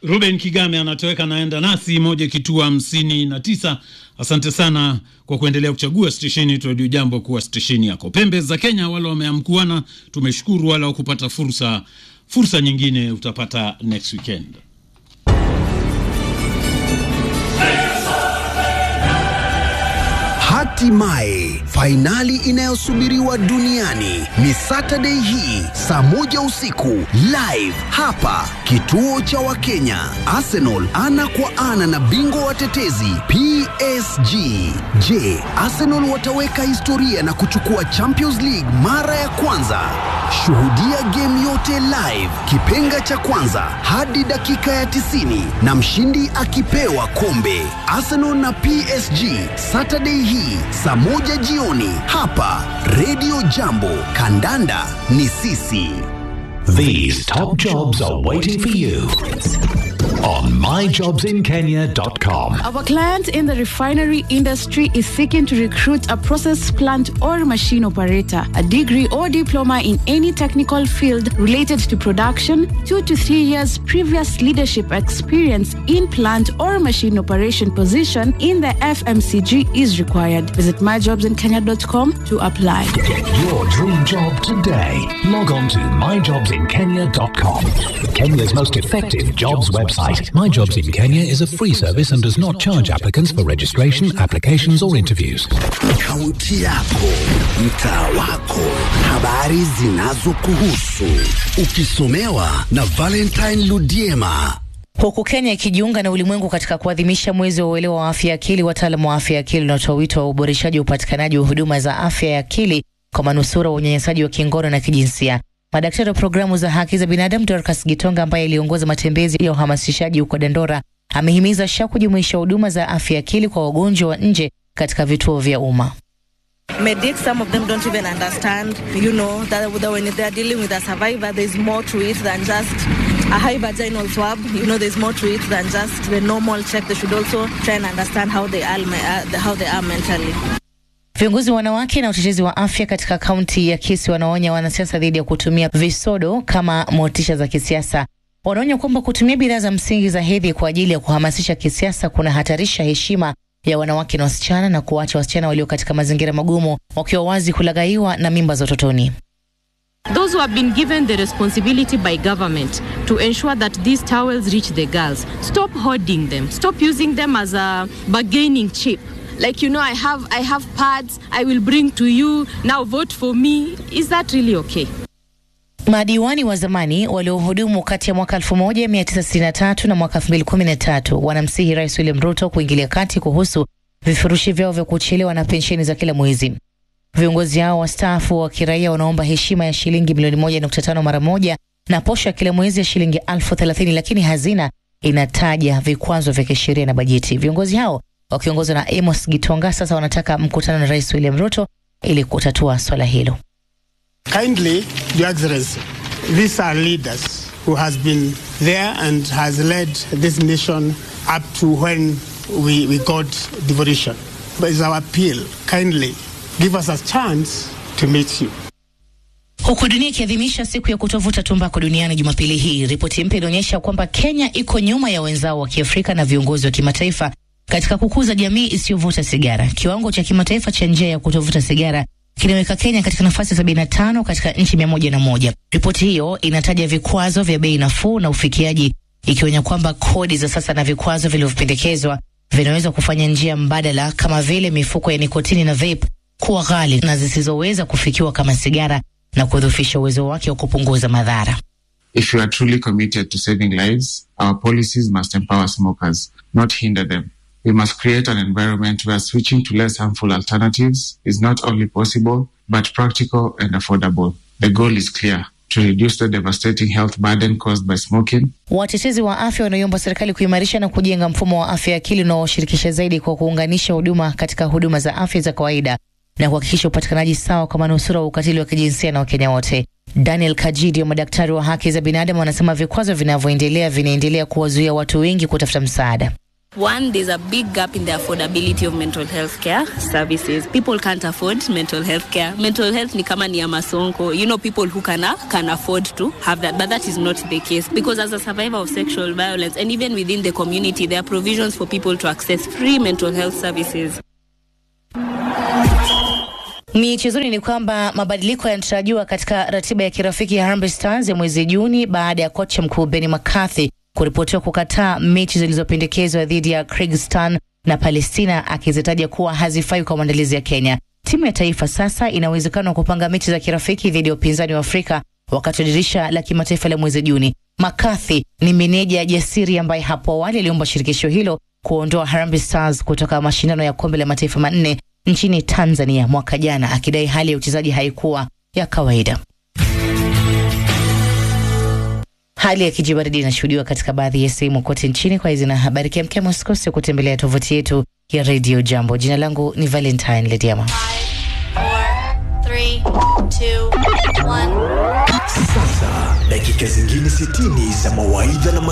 Ruben Kigame anatoweka naenda nasi moja kituo hamsini na tisa. Asante sana kwa kuendelea kuchagua stesheni yetu Radio Jambo kuwa stesheni yako. Pembe za Kenya, wale wameamkuana, tumeshukuru. Wala wakupata fursa fursa nyingine utapata next weekend. Hatimaye fainali inayosubiriwa duniani ni Saturday hii saa moja usiku live hapa kituo cha Wakenya. Arsenal ana kwa ana na bingwa watetezi PSG. Je, Arsenal wataweka historia na kuchukua Champions League mara ya kwanza? Shuhudia game yote live, kipenga cha kwanza hadi dakika ya 90 na mshindi akipewa kombe. Arsenal na PSG Saturday hii saa moja jioni hapa Radio Jambo. Kandanda ni sisi. These top jobs are waiting for you on myjobsinkenya.com. Our client in the refinery industry is seeking to recruit a process plant or machine operator, a degree or diploma in any technical field related to production, two to three years previous leadership experience in plant or machine operation position in the FMCG is required. Visit myjobsinkenya.com to apply. Get your dream job today. Log on to myjobsinkenya.com. Kenya's most effective jobs website. My Jobs in Kenya is a free service and does not charge applicants for registration, applications, or interviews. Kaunti yako, mtaa wako, habari zinazokuhusu, ukisomewa na Valentine Ludiema. Huku Kenya ikijiunga na ulimwengu katika kuadhimisha mwezi wa uelewa wa afya ya akili, wataalamu wa afya ya akili wanatoa wito wa uboreshaji wa upatikanaji wa huduma za afya ya akili kwa manusura wa unyanyasaji wa kingono na kijinsia. Madaktari wa programu za haki za binadamu Dorcas Gitonga, ambaye aliongoza matembezi ya uhamasishaji huko Dandora, amehimiza SHA kujumuisha huduma za afya ya akili kwa wagonjwa wa nje katika vituo vya umma. medics some of them don't even understand you know that, that when they're dealing with a survivor there's more to it than just a high vaginal swab you know there's more to it than just the normal check they should also try and understand how they are, uh, how they are mentally Viongozi wa wanawake na utetezi wa afya katika kaunti ya Kisii wanaonya wanasiasa dhidi ya kutumia visodo kama motisha za kisiasa. Wanaonya kwamba kutumia bidhaa za msingi za hedhi kwa ajili ya kuhamasisha kisiasa kunahatarisha heshima ya wanawake na wasichana na kuwacha wasichana walio katika mazingira magumu wakiwa wazi kulaghaiwa na mimba za utotoni. Those who have been given the responsibility by government to ensure that these towels reach the girls, stop hoarding them. Stop using them as a bargaining chip. Like you know, I have I have pads. I will bring to you. Now vote for me. Is that really okay? Madiwani wa zamani waliohudumu kati ya mwaka 1963 na mwaka 2013 wanamsihi Rais William Ruto kuingilia kati kuhusu vifurushi vyao vya kuchelewa na pensheni za kila mwezi. Viongozi hao wastaafu wa kiraia wanaomba heshima ya shilingi milioni 1.5 mara moja na posho ya kila mwezi ya shilingi elfu thelathini, lakini hazina inataja vikwazo vya kisheria na bajeti. Viongozi hao wakiongozwa na Amos Gitonga sasa wanataka mkutano na Rais William Ruto ili kutatua swala hilo. Kindly, Your Excellency, these are leaders who has been there and has led this nation up to when we, we got devolution. But it's our appeal, kindly give us a chance to meet you. Huku dunia ikiadhimisha siku ya kutovuta tumbako duniani Jumapili hii, ripoti mpya inaonyesha kwamba Kenya iko nyuma ya wenzao wa Kiafrika na viongozi wa kimataifa katika kukuza jamii isiyovuta sigara. Kiwango cha kimataifa cha njia ya kutovuta sigara kinaweka Kenya katika nafasi sabini na tano katika nchi mia moja na moja. Ripoti hiyo inataja vikwazo vya bei nafuu na ufikiaji, ikionya kwamba kodi za sasa na vikwazo vilivyopendekezwa vinaweza kufanya njia mbadala kama vile mifuko ya nikotini na vape kuwa ghali na zisizoweza kufikiwa kama sigara na kudhoofisha uwezo wake wa kupunguza madhara. If you are truly committed to saving lives, our policies must empower smokers, not hinder them. We must create an environment where switching to less harmful alternatives is not only possible, but practical and affordable. The goal is clear to reduce the devastating health burden caused by smoking. Watetezi wa afya wanaiomba serikali kuimarisha na kujenga mfumo wa afya ya akili unaoshirikisha zaidi kwa kuunganisha huduma katika huduma za afya za kawaida na kuhakikisha upatikanaji sawa kwa manusura wa ukatili wa kijinsia na Wakenya wote. Daniel Kajidi wa madaktari wa haki za binadamu wanasema vikwazo vinavyoendelea vinaendelea kuwazuia watu wengi kutafuta msaada. One, there's a big gap in the affordability of mental health care services. People can't afford mental health care. Mental health ni kama ni ya masonko. You know, people who can, can afford to have that, but that is not the case. Because as a survivor of sexual violence, and even within the community, there are provisions for people to access free mental health services. Michezoni ni kwamba mabadiliko yanatarajiwa katika ratiba ya kirafiki ya Harambee Stars ya mwezi Juni baada ya kocha mkuu Benni McCarthy kuripotiwa kukataa mechi zilizopendekezwa dhidi ya Kyrgyzstan na Palestina akizitaja kuwa hazifai kwa maandalizi ya Kenya. Timu ya taifa sasa ina uwezekano wa kupanga mechi za kirafiki dhidi ya upinzani wa Afrika wakati wa dirisha la kimataifa la mwezi Juni. McCarthy ni meneja jasiri ambaye hapo awali aliomba shirikisho hilo kuondoa Harambee Stars kutoka mashindano ya kombe la mataifa manne nchini Tanzania mwaka jana, akidai hali ya uchezaji haikuwa ya kawaida. Hali ya kijibaridi inashuhudiwa katika baadhi ya sehemu kote nchini. Kwa hizi na habari kemkem, usikose kutembelea tovuti yetu ya Radio Jambo. Jina langu ni Valentine Lediama. Sasa dakika zingine 60 za mawaidha na